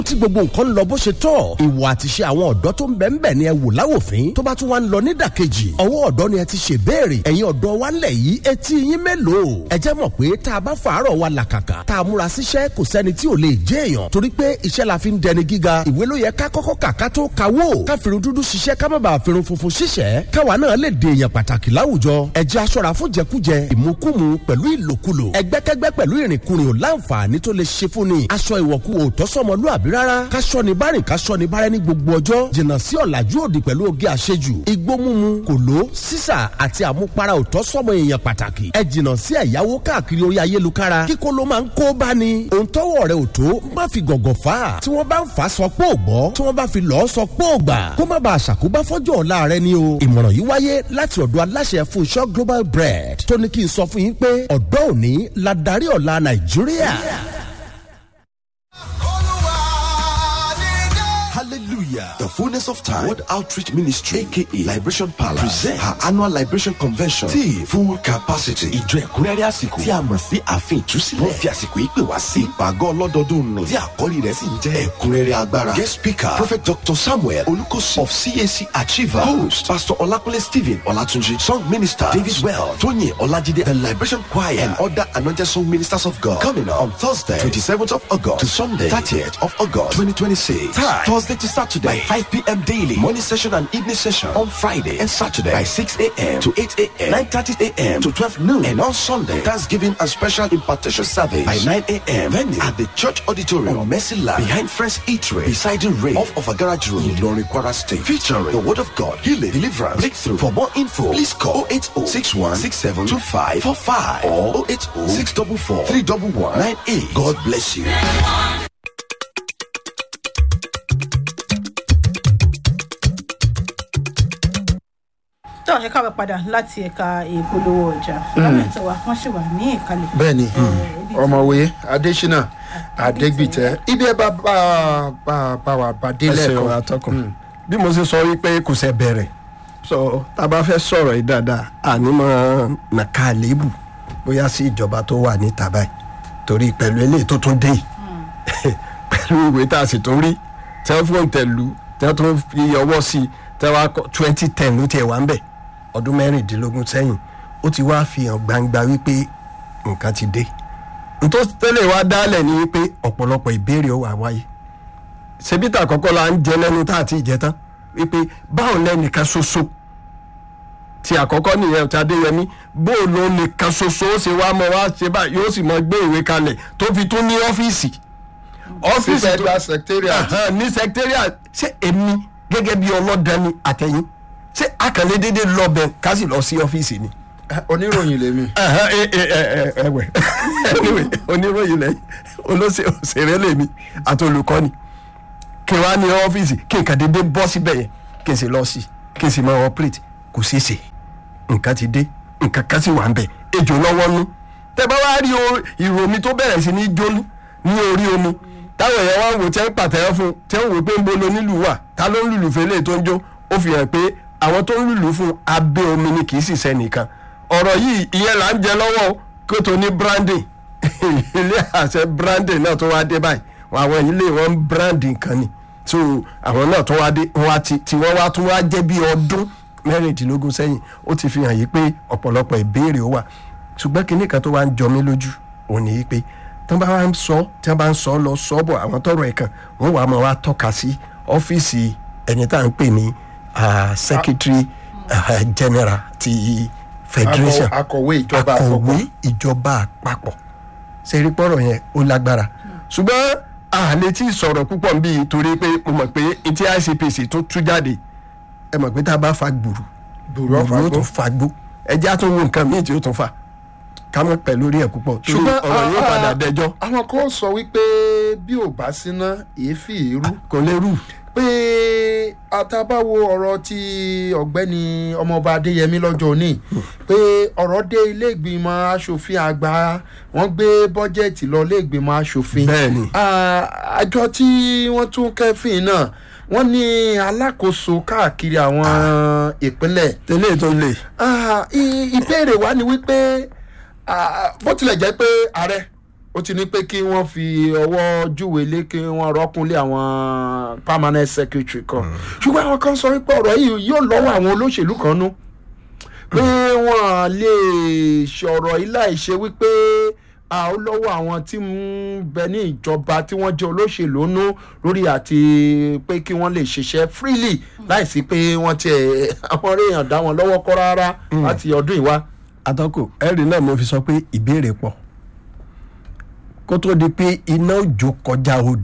tí gbogbo nǹkan lọ bó ṣe tọ́ ìwà àtiṣe àwọn ọ̀dọ́ tó ń bẹ̀ ń bẹ̀ ni ẹ wò láwòfín tó bá tún wá ń lọ nídàkejì ọwọ́ ọ̀dọ́ ni ẹ ti ṣe béèrè ẹ̀yin ọ̀dọ́ wa ńlẹ̀ yìí etí yín mélòó ẹ jẹ́ mọ̀ pé tá a bá fàárọ̀ wa làkàkà tá a múra síṣẹ́ kò sẹ́ni tí ò lè jẹ́ èèyàn torí pé iṣẹ́ la fi ń dẹni gíga ìwé ló yẹ ká kọ́kọ́ kà ká tó kawó ká firun dúdú ṣiṣẹ́ ká má bàa firun funfun ṣiṣẹ́ káwa náà lè dè èèyàn pàtàkì láwùjọ ẹ jẹ́ aṣọ́ra fún jẹkújẹ ìmukúmu pẹ̀lú ìlòkulò ẹgbẹ́kẹ́gbẹ́ pẹ̀lú ìrìnkúrìn ò láǹfààní tó lè ṣe fún ni aṣọ ìwọ̀kú ò tọ́sọ́mọlúàbí rárá káṣọ ni bárìn káṣọ ni bárẹ́ ní gbogbo ọjọ́ jìnnà sí ọ̀làjú òdì pẹ̀lú oge àṣejù igbó mímu kòló sísà àti àmupara ò tọ́sọ́mọ èèyàn pàtàkì ẹ jìnnà sí ẹ̀yáwó káàkiri orí ayélukára kíkó ló máa ń kó bá ni òun tọ́wọ́ rẹ̀ ò tó má fi gọ̀gọ̀ fà á tí wọ́n bá ń fà á sọ pé ò gbọ́ tí wọ́n bá fi lọ́ọ́ sọ pé ò gbà kó má bàa ṣàkóbá fọ́jọ́ ọ̀la rẹ ni o ìmọ̀ràn yìí wáyé láti ọ̀dọ̀ aláṣẹ Fúnṣọ́ Global Bread tó ní kí n sọ fún yín pé ọ̀dọ́ òní la darí ọ̀la Nàìjíríà. Hallelujah. The fullness of time. World Outreach Ministry, aka Liberation Palace, present her annual Liberation Convention. Tí full capacity. Ìjọ ẹ̀kúnrẹ́rẹ́ àsìkò. Tí a mọ̀ sí ààfin ìtúsílẹ̀. Wọ́n fi àsìkò yìí pè wá sí ìpàgọ́ ọlọ́dọọdún nù. Tí àkọ́lé rẹ̀ sì ń jẹ́ ẹ̀kúnrẹ́rẹ́ agbára. Guest speaker Prophet Dr. Samuel Olukosi of CAC Achiever. Host Pastor Olakunle Stephen Olatunji. Song minister David Well. Tóyìn Ọlájídé. The Liberation Choir and other anointed song ministers of God. Coming up on Thursday, 27th of August to Sunday, 30th of August, 2026. Time Thursday to Saturday by 5 p.m. daily. Morning session and evening session on Friday and Saturday by 6 a.m. to 8 a.m. 9.30 a.m. to 12 noon. And on Sunday, Thanksgiving and special impartation service by 9 a.m. Venue at the church auditorium on Mercy Land behind Friends Eatery beside the rail off of a garage road in Lori Kwara State. Featuring the word of God, healing, deliverance, breakthrough. For more info, please call 080 61 67 25 45 or 080 644 311 98. God bless you. tó ẹ káwé padà láti ẹ̀ka ìpolówó ọjà lámẹ̀tọ́ wa wọ́n ṣì wà ní ìkàlẹ̀. bẹ́ẹ̀ni ibi tí- ọmọwé adésínà adégbìtẹ ibi ẹ bá bá bá bá wa bá ẹ délẹ̀ ṣeun kan atọ́kùn bí mo ṣe sọ wípé kò ṣe bẹ̀rẹ̀ so tá a bá fẹ́ sọ̀rọ̀ yìí dáadáa ànímọ̀ nàka àléébù bóyá sí ìjọba tó wà níta báyìí torí pẹ̀lú eléyìí tó tún dé yìí pẹ̀lú ìwé tá a sì tún rí tí wọ́n fún tẹ̀lú tí wọ́n tún fi ọwọ́ sí i tí wọ́n kọ́ twenty ten ló tiẹ̀ wá ń bẹ̀ ọdún mẹ́rìndínlógún sẹ́yìn ó ti wá fi hàn gbangba wípé nǹkan ti dé nítorí tẹ́lẹ̀ wá dálẹ̀ ni wípé ọ̀pọ̀lọpọ̀ ìbéèrè ó wà wáyé ṣebí tá àkọ́kọ́ la ń jẹ lẹ́nu tá àti ìjẹ tán wípé báwo lẹ́nìkan ṣoṣo ti àkọ́kọ́ nìyẹn ti adéyẹmí bó o lo nìkan ṣoṣo ó ṣe wá mọ wá ṣe báyìí yóò sì mọ gbé ìwé kalẹ̀ tó fi tún ní ọ́fíìsì ọ́fíìsì tó federal secretariat Ahan, ní secretariat ṣé èmi gẹ́gẹ́ bí ọlọ́dani àtẹ̀yìn ṣé akànlé dédé lọ́bẹ̀ ká sì lọ sí ọ́fíìsì ni oníròyìn lèmi ẹhàn, ẹ ẹ ẹ ẹ ẹwẹ anyway oníròyìn lẹ́yìn olóṣè òṣèré lèmi àti olùkọ́ni kí n wá ní ọ́fíìsì kí n kàn déédéé bọ́ síbẹ̀ yẹn kí n sì lọ sí kí n sì máa operate kò ṣeé ṣe nǹkan ti dé nǹkan kan sì wà ń bẹ̀ ejò lọ́wọ́ nú tẹ bá wá rí o- ìró mi tó bẹ̀rẹ̀ sí ní jóná ní orí omi táwọn èèyàn wá ń wò tẹ́ ń pàtẹ́wọ́ fún tẹ́ ń wò pé ń bolo nílùú wà ta ló ń lùlù fẹ́lẹ́ tó ń jó ó fi hàn pé àwọn tó ń lùlù fún abẹ́ omi ni kì í sì sẹ́nìkan ọ̀rọ̀ yìí ìyẹn là ń jẹ lọ́wọ́ o, kó tó ní branding ilé àṣẹ branding náà tó wá dé báyìí àwọn ilé wọn ń branding kan ni so àwọn náà tó wá dé wọn wá ti tí wọn wá tún wá jẹ́ bí ọdún mẹ́rìndínlógún sẹ́yìn ó ti fi hàn yí pé ọ̀pọ̀lọpọ̀ ìbéèrè ó wà ṣùgbọ́n kinní kan tó wá ń jọ mí lójú òun ni yí pé tí wọ́n bá wá ń sọ tí wọ́n bá ń sọ lọ sọ bọ̀ àwọn tọrọ ẹ̀ kan wọ́n wàá máa wá tọ́ka sí ọ́fíìsì ẹni tá à ń pè ní ah, secretary ah, general ti federation Akọ- akọ̀wé ìjọba akọ̀wé àpapọ̀. ìjọba àpapọ̀ ṣe rí pọ́rọ̀ yẹn ó lágbára ṣùgbọ́n àlè tí sọ̀rọ̀ púpọ̀ ń bí torí pé mo mọ̀ pé etí ICPC tó tú jáde ẹ mọ̀ pé tá a bá fa gbùrù Gbùrù ó fa ó gbó. tún fa gbó ẹjẹ́ á tún wo nǹkan míì tí ó tún fa ká mọ̀ pẹ̀ lórí ẹ̀ púpọ̀ torí ọ̀rọ̀ yóò padà dẹjọ́ àwọn kan sọ wípé bí ò bá síná èéfì èrú kò lè rú pé àtàbáwo ọ̀rọ̀ ti ọ̀gbẹ́ni ọmọọba adéyẹmí lọ́jọ́ òní pé ọ̀rọ̀ dé ilé ìgbìmọ̀ asòfin àgbà wọ́n gbé bọ́jẹ̀tì lọ ilé ìgbìmọ̀ asòfin Bẹ́ẹ̀ni. Ah, àjọ tí wọ́n tún kẹ́fìn náà wọ́n ní alákòóso káàkiri àwọn ìpínlẹ̀ tẹ́lẹ̀ tó lè Ah, i- ìbéèrè wa ni wípé ah, bó tilẹ̀ jẹ́ pé ààrẹ ó ti ní pé kí wọ́n fi ọwọ́ júwe lé kí wọ́n rọ́kúnlé àwọn permanent secretary kan ṣùgbọ́n àwọn kan sọ wípé ọ̀rọ̀ yìí yóò lọ́wọ́ àwọn olóṣèlú kan nú pé wọ́n lè ṣọ̀rọ̀ yìí láì ṣe wípé a ó lọ́wọ́ àwọn tí ń bẹ ní ìjọba tí wọ́n jẹ́ olóṣèlú nú lórí àti pé kí wọ́n lè ṣiṣẹ́ freely láìsí pé wọ́n tiẹ̀ àwọn èèyàn dá wọn lọ́wọ́ kọ́ rárá láti ọdún ìwá. atọ́kù ẹ̀rí náà mo fi sọ pé ìbéèrè pọ̀ kó tó di pé iná òjò kọjá odò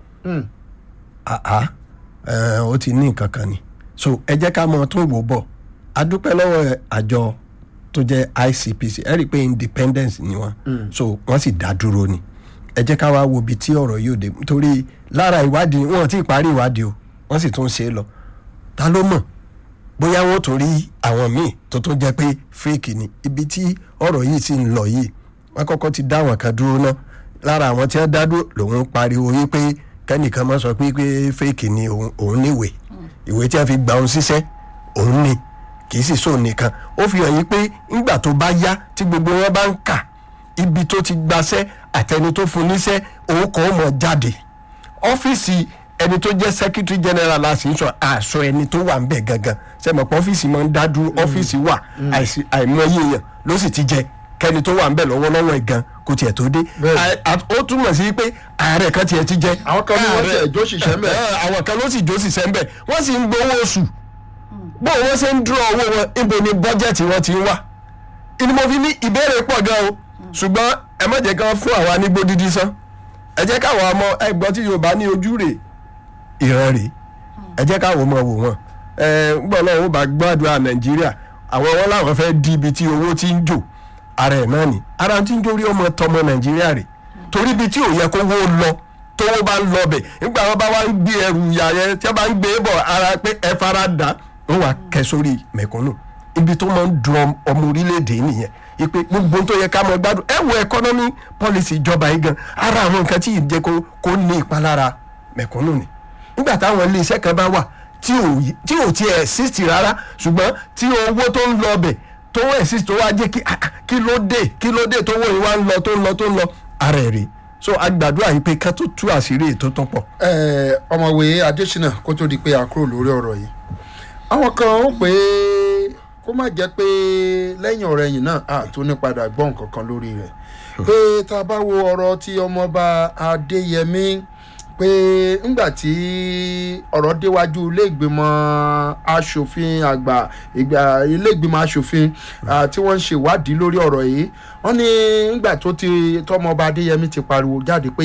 àá ẹ̀, ó ti ní nǹkan kan ni so ẹ jẹ́ ká mọ tún wò bọ̀ a dúpẹ́ lọ́wọ́ àjọ tó jẹ́ ICPC ẹ rí i pé independence ni wọ́n so wọ́n sì dá dúró ni ẹ jẹ́ ká wá wo ibi tí ọ̀rọ̀ yóò dé torí lára ìwádìí wọn ti parí ìwádìí o wọ́n sì tún ṣe é lọ ta ló mọ̀ bóyá wọn tún rí àwọn míì tó tún jẹ́ pé fake ni ibi tí ọ̀rọ̀ yìí sì ń lọ yìí wọ́n kọ́kọ́ ti dá àwọn kan dúró náà lára àwọn tí wọ́n dá dúró lòun pariwo yìí pé kẹ́nìkan máa sọ pé pé fake ni òun òun níwèé ìwé tí wọ́n fi gbà òun síṣẹ́ òun ni kì í sì sóun nìkan ó fi hàn yí pé ńgbà tó bá yá tí gbogbo wọn bá ń kà ibi tó ti gbaṣẹ́ àtẹni tó fún níṣẹ́ òun kàn ó mọ̀ jáde ọ́fíìsì ẹni tó jẹ́ secretary general la sì ń sọ àṣọ ẹni tó wà ń bẹ̀ gangan sẹ́mi pé ọ́fíìsì máa ń dá dúró ọ́fíìsì wà àìsí- àìmọye èèyàn ló sì ti jẹ kẹ́ni tó wà ń bẹ̀ lọ́wọ́lọ́wọ́ ẹ̀ gan kò tiẹ̀ tó dé Bẹ́ẹ̀ni. À- à- ó túmọ̀ sí pé ààrẹ kan tiẹ̀ ti jẹ àwọn kan ní wọ́n Ààrẹ- tiẹ̀ jó ṣiṣẹ́ ńbẹ̀. Ẹ, àwọn kan ló sì jó ṣiṣẹ́ ńbẹ̀ wọ́n sì ń gbowó oṣù bó wọ́n ṣe ń dúró owó wọn ibo ni bọ́jẹ̀tì wọn ti ń wà ìní mo fi ní ìbéèrè pọ̀ gan o ṣùgbọ́n ẹ má jẹ́ kán fún àwa ní gbódídí sán ẹ jẹ́ káwọn ọmọ ẹgbọ́n tí yorùbá ní ojú rè ìran rè ẹ jẹ́ káwọn ọmọ wò wọ́n ẹ gbọ́n náà wọ́n bá gbàdúrà nàìjíríà àwọn wọn làwọn fẹ́ di ibi tí owó ti ń jò ara ẹ̀ náà ni ara ti ń jórí ọmọ tọmọ nàìjíríà rè torí ibi tí ò yẹ kó wó lọ tówó bá ń lọ bẹ̀ nígbà wọn bá wá ń gbé ẹrù ìyá yẹn tí wọn bá ń gbé bọ̀ ara pé ẹ fara dà wọn wà kẹ́ sórí mẹ̀kúnnù ibi tó máa ń dun ọm- ọmọ orílẹ̀-èdè nìyẹn ipe gbogbo tó yẹ ká mọ gbádùn ẹ wo economy policy ìjọba yìí gan ara àwọn nǹkan tí yìí jẹ́ kó kó ní ìpalára mẹ̀kúnnù ni nígbà táwọn iléeṣẹ́ kan bá wà tí ò yí- tí ò tiẹ̀ exist rárá ṣùgbọ́n tí owó tó ń lọ bẹ̀ tó wọ́n exist tó wá jẹ́ kí ah, ah, kí ló dé kí ló dé tó wọ́n yìí wá ń lọ tó ń lọ tó ń lọ ara ẹ̀ rè so agbàdúrà yìí pé ká tó tú àṣírí ètò tó pọ̀. Eh, ọmọwé adésínà kó tó di pé a kúrò lórí ọ̀rọ̀ yìí àwọn kan ó pé kó má jẹ́ pé lẹ́yìn ọ̀rẹ́ yìí náà a tó ní padà gbọ́ nǹkan kan lórí rẹ̀ pé tá a bá wo ọ̀rọ̀ tí ọmọọba adéyẹmí pé ńgbà tí ọ̀rọ̀ déwájú ilé ìgbìmọ̀ asòfin àgbà ìgbà ilé ìgbìmọ̀ asòfin ah, tí wọ́n ń ṣe ìwádìí lórí ọ̀rọ̀ yìí wọ́n ní ńgbà tó ti tọmọọba adéyẹmí ti pariwo jáde pé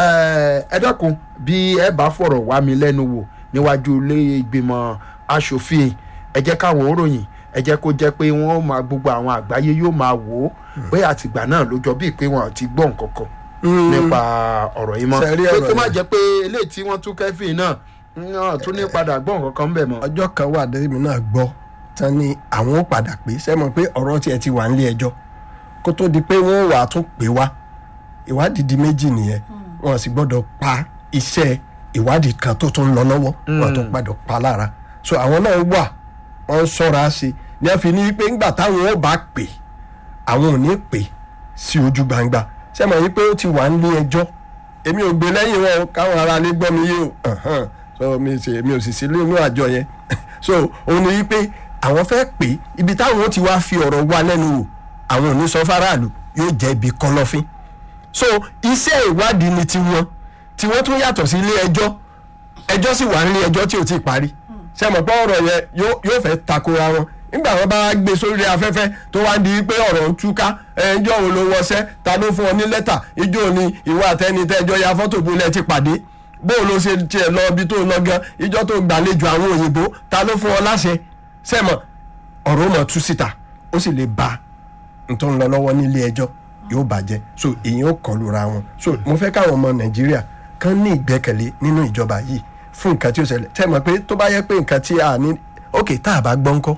eh, ẹ dákun bí ẹ bá fọ̀rọ̀ wá mi lẹ́nu wò níwájú ilé ìgbìmọ̀ asòfin ẹ jẹ́ káwọn òròyìn ẹ jẹ́ kó jẹ́ pé wọ́n máa gbogbo àwọn àgbáyé yóò máa wò ó pé àtìgbà náà ló jọ bíi pé wọn ti gbọ́ nǹkan kan nípa ọ̀rọ̀ yìí mọ́ Ṣe rí pé ọ̀rọ̀ kó má yẹn. jẹ́ pé eléyìí tí wọ́n tún kẹ́fìn náà náà tún ní padà gbọ́ nǹkan kan ń bẹ̀ mọ́. ọjọ́ kan wà dẹ́mi náà gbọ́ tán ni àwọn ó padà pé sẹ́mọ̀ pé ọ̀rọ̀ tiẹ̀ ti wà nílé ẹjọ́ kó tó di pé wọ́n wà á tún pè wá ìwádìí di méjì nìyẹn wọn sì gbọ́dọ̀ pa iṣẹ́ ìwádìí kan tó tún ń lọ lọ́wọ́ wọn tó gbọ́dọ̀ pa lára so àwọn náà wà wọ́n ń ṣọ́ra sí i ní wọ́n fi ní pé ńgbà táwọn ó bá pè àwọn ò ní pè sí ojú gbangba sẹ́mọ̀ yìí pé ó ti wà nílé ẹjọ́ èmi ò gbé lẹ́yìn wọn o, káwọn ará lè gbọ́ mi yé o Ẹ̀hẹ́n. so mi sì mi ò sì sí nínú àjọ yẹn so òun ni wípé àwọn fẹ́ pè é ibi táwọn ó ti wá fi ọ̀rọ̀ wá lẹ́nu wò àwọn ò ní sọ fáráàlú yóò jẹ́ ibi kọ̀lọ̀fín so iṣẹ́ ìwádìí ni tiwọn tiwọn tún yàtọ̀ sí ilé ẹjọ́ ẹjọ́ sì wà nílé ẹjọ́ tí ò tí ì parí ṣe mọ̀ pé ọ̀rọ̀ yẹn yóò yóò fẹ́ takora wọn nígbà wọn bá gbé sórí afẹ́fẹ́ tó wá di pé ọ̀rọ̀ ń túká ẹjọ́ wo ló wọṣẹ́ ta ló fún ọ ní lẹ́tà ijó ni ìwọ àtẹni tẹ́jọ́ ya fọ́tò bulẹ̀ ti pàdé bó o ló ṣe tiẹ̀ lọ ibi tó lọ gan ijọ́ tó gbàlejò àwọn òyìnbó ta ló fún ọ láṣẹ sẹ́mọ̀ ọ̀rọ̀ ó mọ̀ tú síta ó sì lè ba n tó ń lọ lọ́wọ́ nílé ẹjọ́ yóò bàjẹ́ so èyí ó kọlu ra wọn so mo fẹ́ káwọn ọmọ nàìjíríà kan ní ìgbẹ́kẹ̀lé nínú ìjọba yìí fún nǹkan tí ó ṣẹlẹ̀ tẹ́ mọ̀ pé tó bá yẹ pé nǹkan tí a ní ok tá a bá gbọ́ ńkọ́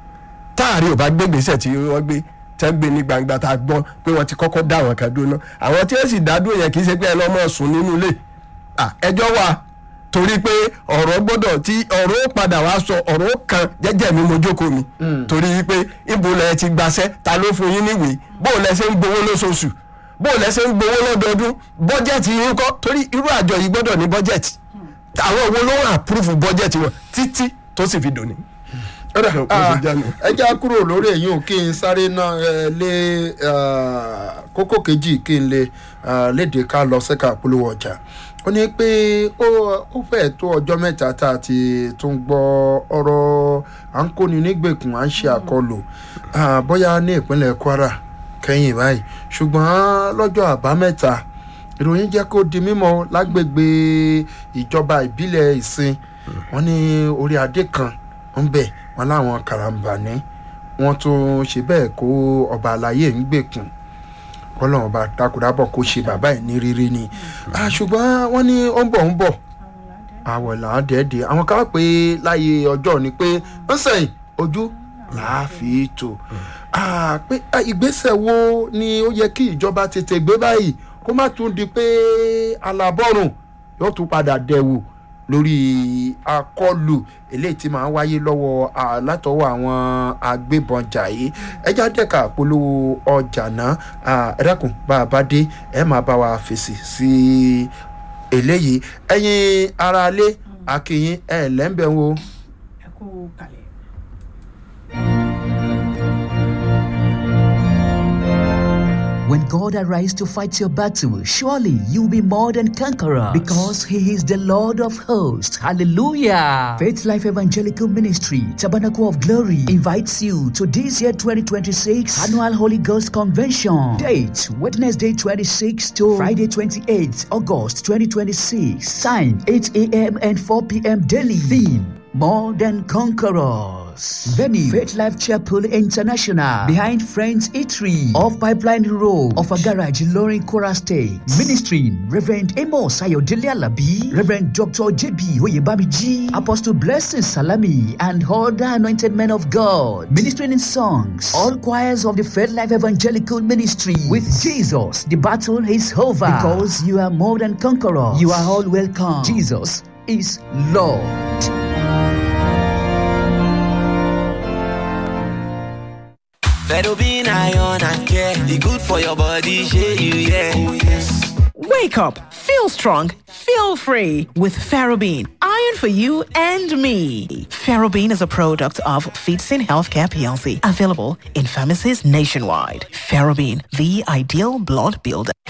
táàrí ò bá gbé gbèsè tí wọ́n gbé tẹ́ gbé ní gbangba tá a gbọ́ pé wọ́n ti kọ́kọ́ dá àwọn kan dúró náà àwọn tí ó sì dá dúró yẹn kì í ṣe pé ẹ lọ́mọ sùn nínú ilé Ah, ẹjọ́ wà torí pé ọ̀rọ̀ gbọ́dọ̀ tí ọ̀rọ̀ ó padà wá sọ ọ̀rọ̀ ó kan jẹ́jẹ́ mi mo jókòó mi torí pé ibo lẹ ti gbaṣẹ́ ta ló fún yín níwèé bó lẹ ṣe ń gbowó lóṣooṣù bó o lẹ́sẹ̀ ń gbowó lọ́dọọdún bọ́jẹ̀tì yín kọ́ torí irú àjọ yìí gbọ́dọ̀ ní bọ́jẹ̀tì àwọn owó ló ń àpúrúfù bọ́jẹ̀tì wọn títí tó sì fi dòní. Ọ̀dà, Bó ṣe ah, jẹ́ nù. ẹ já kúrò lórí èyí ò kí n sáré náà ẹ, lé ah, kókó kejì kí n lè ah, léde ká lọ sẹ́ka polówó ọjà ó ní pé ó ó fẹ́ẹ̀ tó ọjọ́ mẹ́ta tá a ti tún gbọ́ ọ̀rọ̀ à ń kóni nígbèkùn à ń ṣe àkọlù ah, bóyá ní ìpínlẹ̀ Kwara kẹ́yìn báyìí ṣùgbọ́n lọ́jọ́ àbámẹ́ta ìròyìn jẹ́ kó di mímọ̀ lágbègbè ìjọba ìbílẹ̀ ìsìn wọ́n ní orí adé kan ń bẹ̀ wọ́n láwọn karambani wọ́n tún ṣe bẹ́ẹ̀ kó ọba àlàyé ń gbèkùn kọ́lọ́n ọba takùdábọ̀ kó ṣe bàbá ẹ̀ ní rírí ni Ah, ṣùgbọ́n wọ́n ní ó ń bọ̀ ń bọ̀ àwọ̀ là á dẹ́ẹ̀dẹ́ àwọn kan pé láyé ọjọ́ ni pé ń sẹ́yìn ojú láàfin tò Ah, pé ah, ìgbésẹ̀ wo ni ó yẹ kí ìjọba tètè gbé báyìí kó má tún di pé alábọ́rùn yóò tún padà dẹ̀wò lórí akọlù eléyìí tí máa ń wáyé lọ́wọ́ ah, látọwọ́ àwọn agbébọn jàyé ẹja dẹ́ka polówó ọjà náà Ah, ẹ dákun bá a bá dé ẹ máa bá wa fèsì sí eléyìí ẹ̀yin aráalé akínyìn ẹ̀ lẹ́ńbẹ̀ wo. ẹ kú kalẹ̀. When God arises to fight your battle, surely you'll be more than conqueror because He is the Lord of hosts. Hallelujah. Faith Life Evangelical Ministry, Tabernacle of Glory, invites you to this year 2026 Annual Holy Ghost Convention. Date Wednesday 26 to Friday 28 August 2026. Time 8 a.m. and 4 p.m. daily. Theme more than conquerors. Venue Faith Life Chapel International behind Friends Eatery off Pipeline Road of a garage in Loring Kora State. Ministering Reverend Amos Ayodele Alabi, Reverend Dr. JB Oyebamiji, Apostle Blessing Salami, and other anointed men of God. Ministering in songs, all choirs of the Faith Life Evangelical Ministry. With Jesus, the battle is over because you are more than conquerors. You are all welcome. Jesus is Lord. Fedobin iron and care. The good for your body, share you, yeah. Oh, yes. Wake up, feel strong, feel free with Ferrobin. Iron for you and me. Ferrobin is a product of Feedsin Healthcare PLC, available in pharmacies nationwide. Ferrobin, the ideal blood builder.